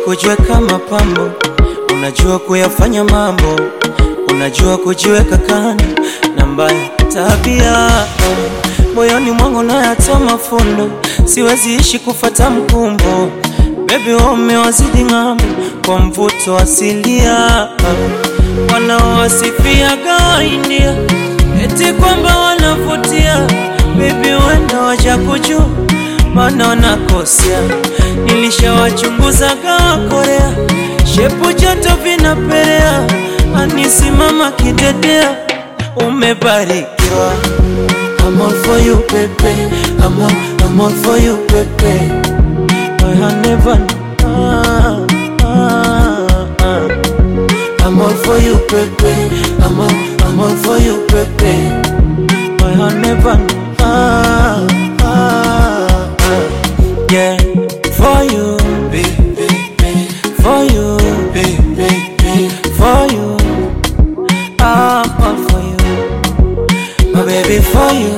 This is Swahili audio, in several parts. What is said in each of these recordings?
kujiweka mapambo, unajua kuyafanya mambo, unajua kujiweka kando na mbaya tabia moyoni mwangu nayatoa mafundo, siwezi ishi kufata mkumbo. Baby umewazidi ng'ambo kwa mvuto asilia, wanaowasifiaga India eti kwamba wanavutia. Baby wenda waja kujua, maana wanakosea. Nilishawachunguzaga Korea, shepu joto vinapelea, anisimama kidedea, umebarikiwa. I'm all for you, baby. I'm all, I'm all for you, baby. I have never. Ah, ah, ah. I'm all for you, baby. I'm all, I'm all for you, baby. I have never. Ah, ah, ah. Yeah, for you, baby, for you, baby, for you. I'm all for you, my baby, for you,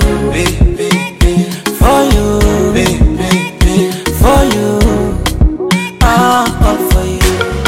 for you, for you. I'm all for you.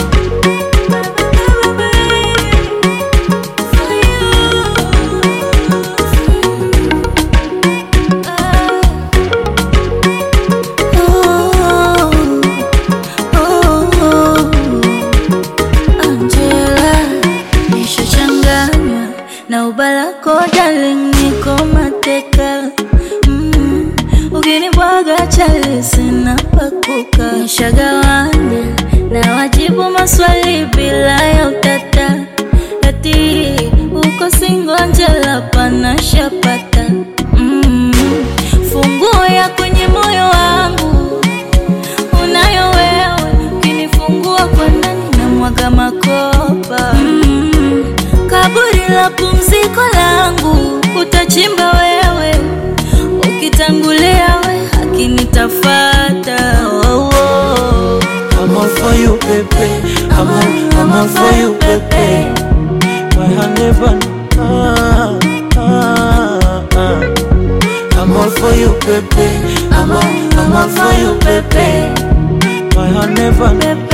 Angela, nishachanganywa na ubalako darling, niko mateka mm. Ukinibwaga chali sina pakuka, nishagawanya na wajibu maswali bila ya utata, ati uko singo Angela, pana shapata mm. Funguo ya kwenye moyo wangu unayo wewe, ukinifungua kwa ndani na mwaga makopa mm. Kaburi la pumziko langu utachimba wewe, ukitangulia we haki nitafata. Oh, oh. I'm all for you, baby. I'm all, I'm all for you, baby. My hand never. Ah, ah, ah. I'm all for you, baby. I'm all, I'm all for you, baby. My hand never.